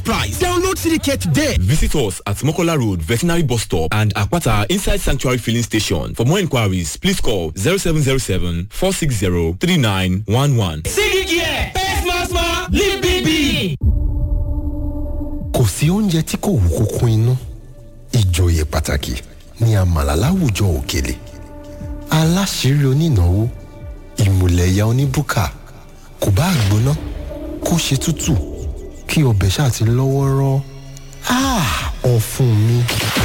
price. Download CDK today. Visit us at Mokola Road, Veterinary Bus Stop and Akwata Inside Sanctuary Filling Station. For more inquiries, please call 0707 460 3911. CDK, pay small small, live big big. kò sí oúnjẹ tí kò wú kókó inú ìjòyè pàtàkì ní àmàlà láwùjọ òkèlè aláṣírí onínáwó ìmùlẹ̀yà oníbùkà kò bá gbóná kó ṣe tútù kí ọbẹ̀ ṣáà ti lọ́wọ́rọ́ ọ̀fun mi.